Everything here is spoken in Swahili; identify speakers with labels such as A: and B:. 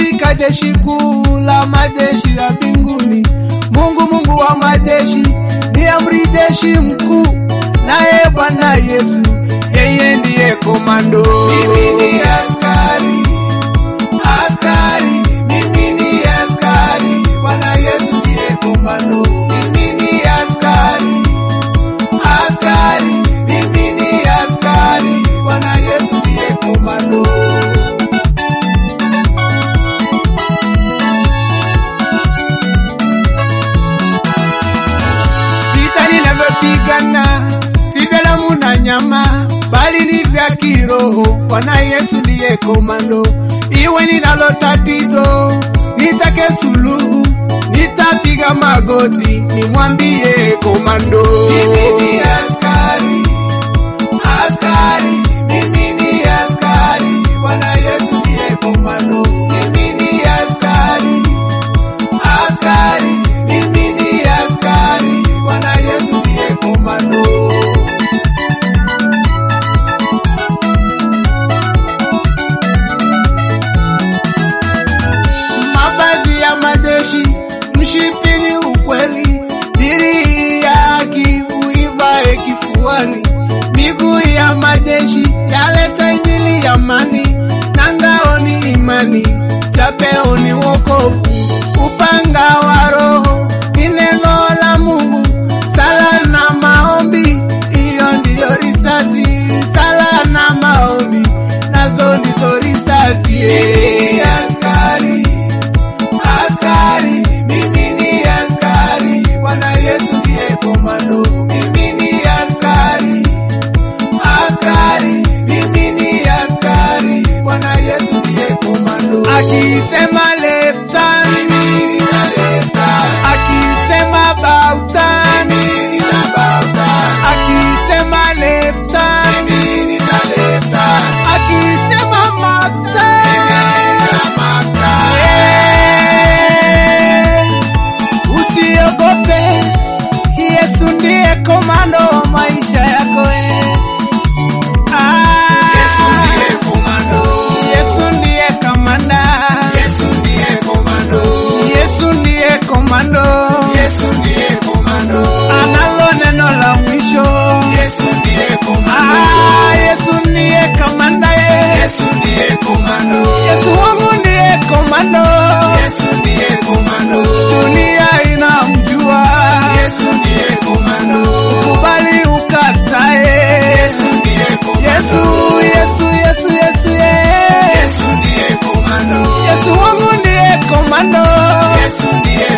A: katika jeshi kuu la majeshi ya mbinguni. Mungu Mungu wa majeshi ni amri jeshi mkuu, naye Bwana Yesu yeye ndiye komando. Mimi ni askari, askari, mimi ni askari, Bwana Yesu ndiye komando. Mimi ni askari, askari, mimi ni askari, Bwana Yesu ndiye komando. Vita ninavyopigana si vya damu na nyama, bali ni vya kiroho. Bwana Yesu ndiye komando. Iwe ninalo tatizo, nitake suluhu, nitapiga magoti, nimwambie komando. Mimi ni askari, askari, mimi ni askari, Bwana Yesu ndiye komando. Mimi ni askari, askari, mimi ni askari, Bwana Yesu ndiye komando. mavazi ya majeshi, mshipini ukweli, diri ya haki uivae kifuani, miguu ya majeshi yaleta injili ya amani, na ngao ni imani, chapeo ni wokovu, upanga wa Roho ni neno la Mungu, sala na maombi, hiyo ndiyo risasi, sala na maombi, nazo ndizo risasi. Hey, askari askari, mimi ni askari, Bwana Yesu ndiye komando. Mimi ni askari, askari, mimi ni askari, Bwana Yesu ndiye komando. Akisema left turn, mimi nita left turn. Akisema bow turn, mimi nita bow turn. Akisema left turn, mimi nita left turn. Akisema mark turn, mimi nita mark turn. Yeah. Usiogope, Yesu ndiye komando wa maisha yako. eh. Ah. Yesu ndiye kamanda. Yesu ndiye komando. Analo neno la mwisho. Ah, Yesu ndiye kamanda. eh. Yesu wangu ndiye komando. Dunia inamjua. Kubali ukatae. Yesu, Yesu, Yesu, Yesu, yeah. Yesu wangu ndiye komando.